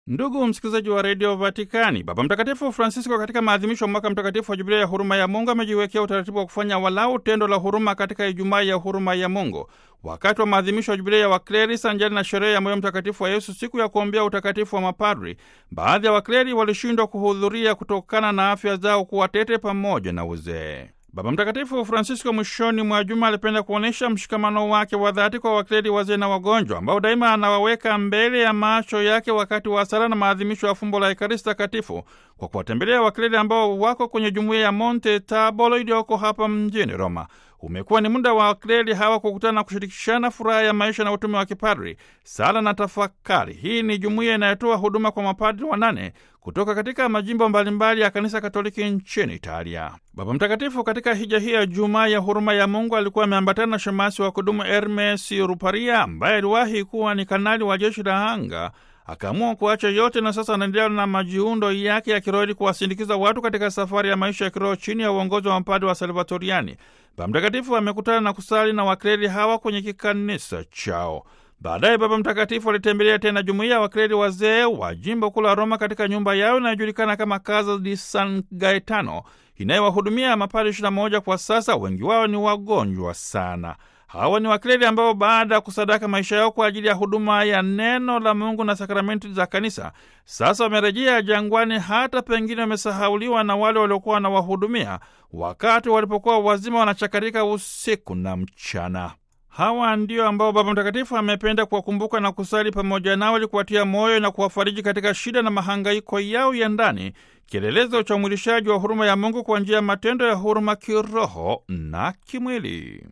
Ndugu msikilizaji wa redio Vatikani, Baba Mtakatifu Francisco katika maadhimisho ya mwaka mtakatifu wa jubilia ya huruma ya Mungu amejiwekea utaratibu wa kufanya walau tendo la huruma katika Ijumaa ya huruma ya Mungu. Wakati wa maadhimisho ya jubilia ya wakleri sanjari na sherehe ya moyo mtakatifu wa Yesu, siku ya kuombea utakatifu wa mapadri, baadhi ya wakleri walishindwa kuhudhuria kutokana na afya zao kuwa tete pamoja na uzee. Baba Mtakatifu Francisco mwishoni mwa juma alipenda kuonyesha mshikamano wake wa dhati kwa wakleri wazee na wagonjwa ambao daima anawaweka mbele ya macho yake wakati wa sala na maadhimisho ya fumbo la Ekaristi Takatifu kwa kuwatembelea wakleri ambao wako kwenye jumuiya ya Monte Tabolo iliyoko hapa mjini Roma. Umekuwa ni muda wa wakleri hawa kukutana na kushirikishana furaha ya maisha na utume wa kipadri, sala na tafakari. Hii ni jumuiya inayotoa huduma kwa mapadri wanane kutoka katika majimbo mbalimbali ya kanisa Katoliki nchini Italia. Baba Mtakatifu katika hija hii ya Jumaa ya huruma ya Mungu alikuwa ameambatana na shemasi wa kudumu Hermes Ruparia ambaye aliwahi kuwa ni kanali wa jeshi la anga akaamua kuacha yote na sasa anaendelea na majiundo yake ya kiroho ili kuwasindikiza watu katika safari ya maisha ya kiroho chini ya uongozi wa mapadri wa Salvatoriani. Baba Mtakatifu amekutana na kusali na wakleri hawa kwenye kikanisa chao. Baadaye Baba Mtakatifu alitembelea tena jumuiya ya wakleri wazee wa jimbo kuu la Roma katika nyumba yao inayojulikana kama Casa di San Gaetano inayowahudumia mapadri ishirini na moja kwa sasa. Wengi wao ni wagonjwa sana. Hawa ni wakleri ambao baada ya kusadaka maisha yao kwa ajili ya huduma ya neno la Mungu na sakramenti za kanisa, sasa wamerejea jangwani, hata pengine wamesahauliwa na wale waliokuwa wanawahudumia wakati walipokuwa wazima wanachakarika usiku na mchana. Hawa ndio ambao Baba Mtakatifu amependa kuwakumbuka na kusali pamoja nao ili kuwatia moyo na kuwafariji katika shida na mahangaiko yao ya ndani, kielelezo cha umwilishaji wa huruma ya Mungu kwa njia ya matendo ya huruma kiroho na kimwili.